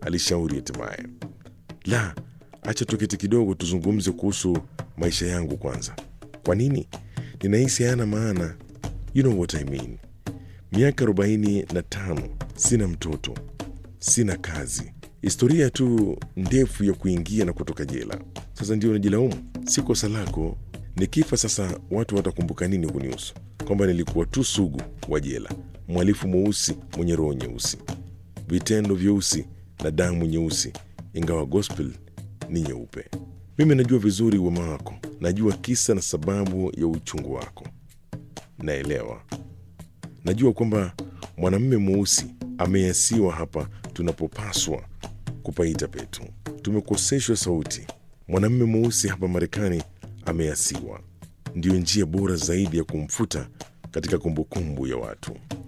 alishauri hatimaye. La, acha tuketi kidogo tuzungumze kuhusu maisha yangu kwanza. Kwa nini? Ninahisi hayana maana. You know what I mean. Miaka arobaini na tano, sina mtoto, sina kazi, historia tu ndefu ya kuingia na kutoka jela. Sasa ndio unajilaumu? Si kosa lako. Nikifa sasa, watu watakumbuka nini kunihusu? Kwamba nilikuwa tu sugu wa jela, mhalifu mweusi mwenye roho nyeusi, vitendo vyeusi na damu nyeusi, ingawa gospel ni nyeupe. Mimi najua vizuri wema wako, najua kisa na sababu ya uchungu wako, naelewa. Najua kwamba mwanamume mweusi ameasiwa hapa tunapopaswa kupaita petu. Tumekoseshwa sauti. Mwanamume mweusi hapa Marekani ameasiwa, ndiyo njia bora zaidi ya kumfuta katika kumbukumbu ya watu.